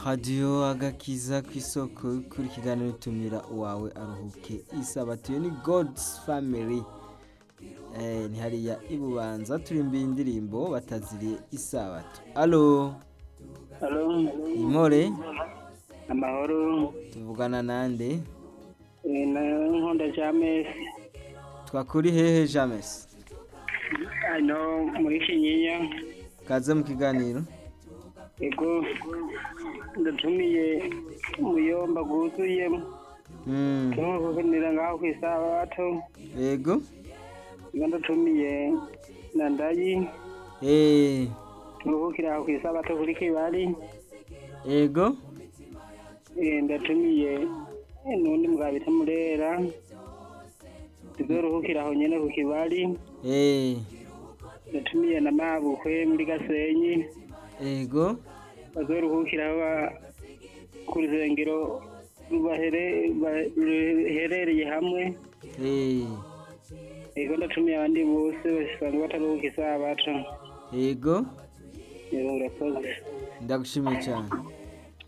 radiyo agakiza ku isoko kuri kiganiro tumira uwawe aruhuke isabato iyo ni god's family eh, ni hariya ibubanza turimbiye indirimbo bataziriye isabato alo Halo, imore amahoro, tuvugana nande eh, na nkunda James, twakuri hehe james hano muri Kinyinya, kaze mu kiganiro ego ndatumiye umuyomba gwuzuyemo, Mm, tumuvuganira ngaho kw'isabato, yego ego ndatumiye na ndayi, eh, tumuvugira aho kw'isabato kuri Kibali, yego eh, ndatumiye n'undi mugabo bita Murera, tuzoruhukira aho nyene ku Kibali, eh, ndatumiye na Mabukwe muri Gasenyi, yego bazoruhukira ba- ku rusengero rubahere- ba- ruherereye hamwe eh, ego ndatumiye abandi bose basanzwe bataruhuka isabato yego Yego, urakoze ndagushimiye cyane